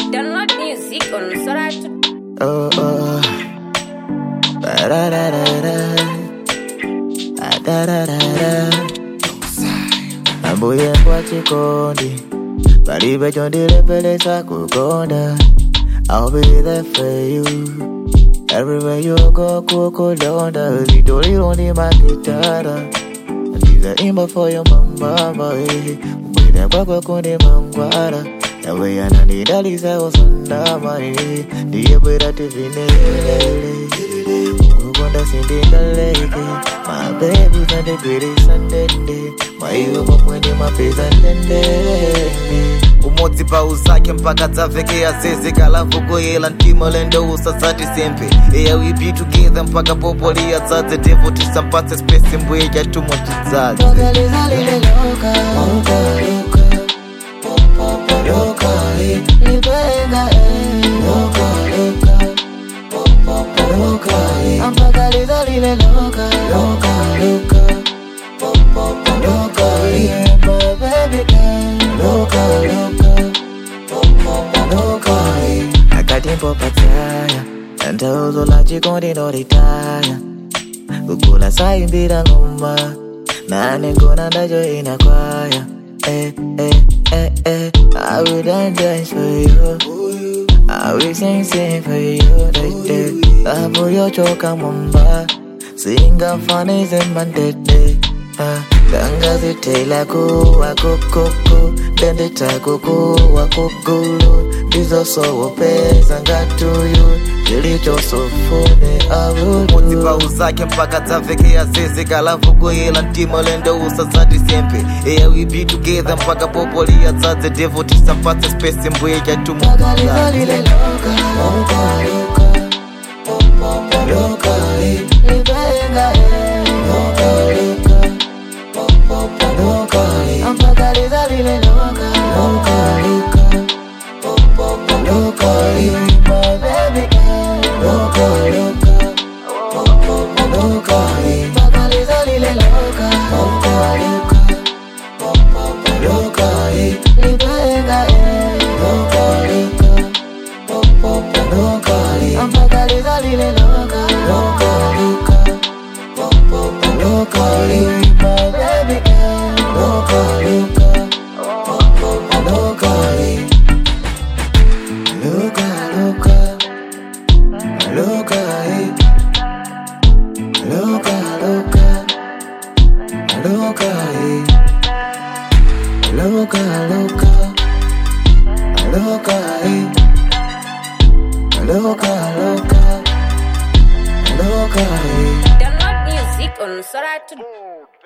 Download music on Soratu. Oh, oh. Da da da da da. Ah, Da da da da. Ambuye kwa chikondi palibe chondilepelesa kukonda I'll be there for you Everywhere you go kukulonda Zitolilondi makitara Ndiza imba for your mama eh. Mwine kwakwe kundi mangwara Yawe yananidalisa usandama eh. Ndiye bwera tivinelele Kukonda sindingaleke My baby zandigwirisa ndende Maiwe mamwene mapesa ndende umodzi pauzake mpaka dzavhekea zeze kalavu kuyela ntima lendo usasati sempe eya we be together mpaka popoliya dzadze devo tisapatse space mbuye chatumo tidzadze Lokalizalile loka, loka, loka Loka, eh, nipenga, eh Loka, loka Loka, eh Ampakalizalile loka, loka, loka Loka, eh, my baby girl Loka, loka Loka, eh Akatimpo patsaya Ntauzo la chikondi no retire kukula saimbira ngoma nane ngona ndacho inakwaya eh, eh, eh, eh. I will dance, dance for you I will sing, sing for you Dede, hapo yochoka mwamba singafanize mandede Ah, dangazitela kuwa kukuku dendeta kukuwa kugulu ndizosowopeza ngatuyu chilichosofune umodzi aulu pauzake mpaka dzavhekea zeze kalavu kuyela ntima lendo usasati sempe eya we be together mpaka popoliya dzadze devo tisapatse space mbuye chatumo Lokalizalile loka, loka, loka Loka, eh, nipenga, eh Loka, loka Loka, eh Ampakalizalile loka, loka, loka Loka, eh, my baby girl Loka, loka Loka, eh Ampakalizalile loka, loka, loka Loka, eh nipenga, eh Loka, loka Loka, eh Ampakalizalile loka, loka, loka Loka, eh my baby girl Loka, loka Loka, eh Loka, loka Loka, eh Loka, loka Loka, eh Loka, loka Loka, eh Loka, loka Loka, eh Download music on Soratu.